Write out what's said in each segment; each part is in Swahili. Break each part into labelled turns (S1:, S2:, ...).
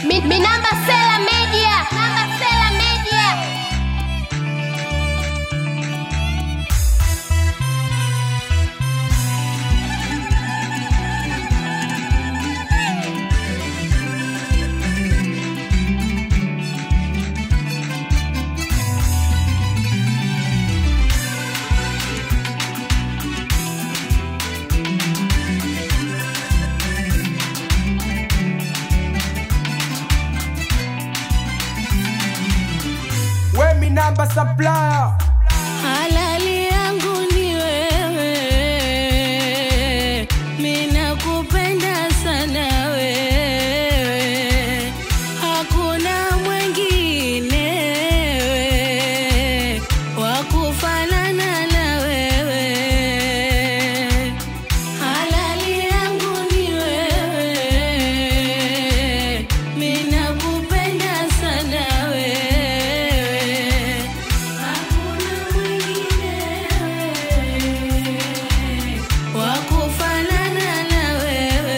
S1: Mi, mi namba Sela Media. Namba Sela Media.
S2: We mi namba supplier
S3: Halali yangu ni wewe, mina kupenda sana wewe, hakuna mwengine wewe, wa kufanana na wewe. Halali yangu ni wewe, mina kupenda sana wewe Hakuna mwingine wa kufanana na wewe.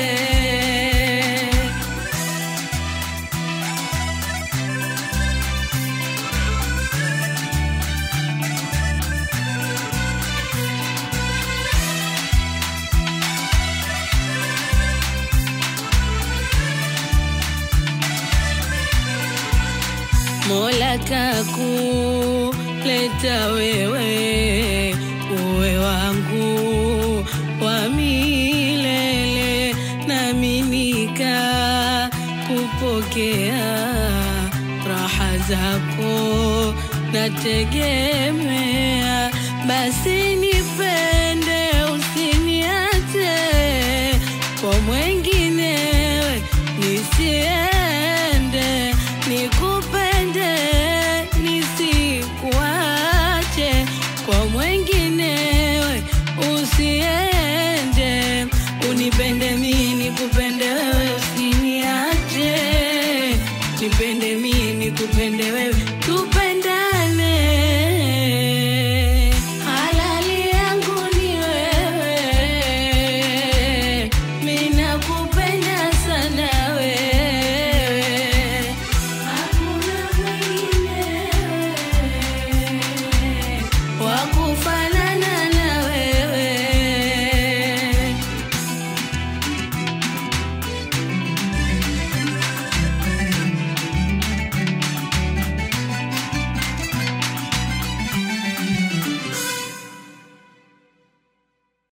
S3: Mola kakuleta wewe uwe wangu wa milele, nami nikakupokea raha zako nategemea, basi nipende usiniache kwa mwenginewe nisiye